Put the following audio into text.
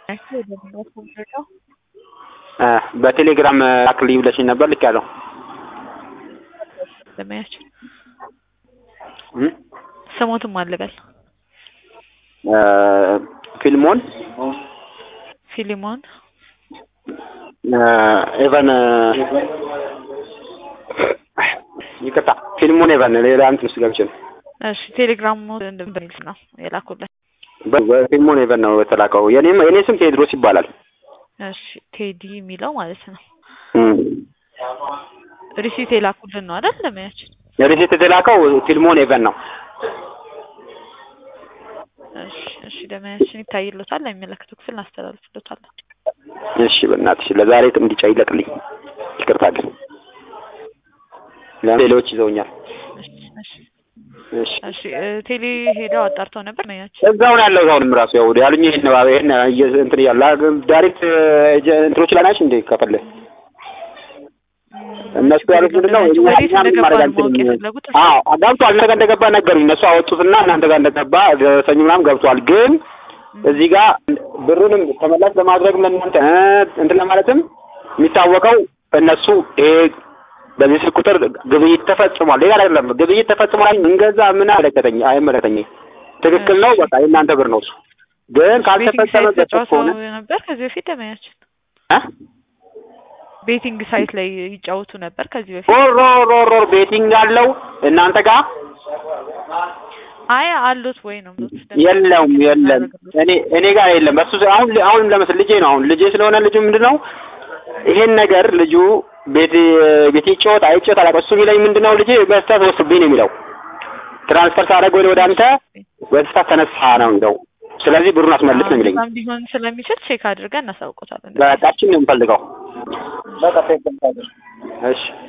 በቴሌግራም ላክልኝ ብለሽኝ ነበር ልኬያለሁ። ለማያችን ስሞትም አልበል ፊልሞን ፊሊሞን ኤቨን ይቅርታ ፊልሙን ኤቨን ሌላ እንትን ውስጥ ገብቼ ነው። እሺ ቴሌግራሙ በሚል ነው የላኩልን። በፊልሙን ኤቨን ነው የተላከው። የኔም የኔ ስም ቴድሮስ ይባላል። እሺ ቴዲ የሚለው ማለት ነው። ሪሲት የላኩልን ነው አይደል? ለማያችን ሪሲት የተላከው ፊልሞን ኤቨን ነው። እሺ እሺ ለማያችን ይታይሎታል። ለሚመለከተው ክፍል እናስተላልፍሎታለን። እሺ በእናትሽ ለዛሬ እንዲጫ ይለቅልኝ። ይቅርታ ግን ሌሎች ይዘውኛል። እሺ እሺ እሺ እሺ ቴሌ ሄደው አጣርተው ነበር ማያችን እዛው ነው ያለው። አሁንም ራሱ ያው ያሉኝ ይሄን ነው ይሄን እንትን እያሉ ዳይሬክት እንትኖች ላይ ናቸው እንዴ ከፈለ እነሱ ያሉት ምንድን ነው እኛ ወዴት እኛም እንደገባ ማድረግ ነው ማወቅ አንችልም። የፈለጉት እርሱ? አዎ ገብቷል። እናንተ ጋር እንደገባ ነገሩኝ። እነሱ አወጡትና እናንተ ጋር እንደገባ ደረሰኝ ምናምን ገብቷል። ግን እዚህ ጋር ብሩንም ተመላሽ ለማድረግ ለእናንተ እ እንትን ለማለትም የሚታወቀው እነሱ ይሄ በዚህ ስልክ ቁጥር ግብይት ተፈጽሟል። ሌላ አይደለም ግብይት ተፈጽሟል። እንገዛ ምን አይመለከተኝ አይመለከተኝ ትክክል ነው። በቃ የእናንተ ብር ነው እሱ። ግን ቤቲንግ ሳይት ካልተፈጸመበት ተጫውተው ከሆነ ነበር ከዚህ በፊት ለማያችን እ ቤቲንግ ሳይት ላይ ይጫወቱ ነበር ከዚህ በፊት ሮር ሮር ሮር ሮር ቤቲንግ አለው እናንተ ጋር አይ አሉት ወይ ነው የምሉት። የለውም የለም እኔ እኔ ጋር የለም እሱ አሁን አሁን ለምሳሌ ልጄ ነው አሁን ልጄ ስለሆነ ልጁ ምንድነው ይሄን ነገር ልጁ ቤት ቤት ይጫወት አይጫወት አላውቅም እሱ የሚለኝ ምንድነው ልጄ በስህተት ወስብኝ ነው የሚለው ትራንስፈር ሳደርግ ወደ ወደ አንተ በስህተት ተነሳ ነው የሚለው ስለዚህ ብሩን አስመልስ ነው የሚለኝ በጣም ሊሆን ስለሚችል ቼክ አድርገን እናሳውቆታለን። በቃችን ነው የምፈልገው በቃ እሺ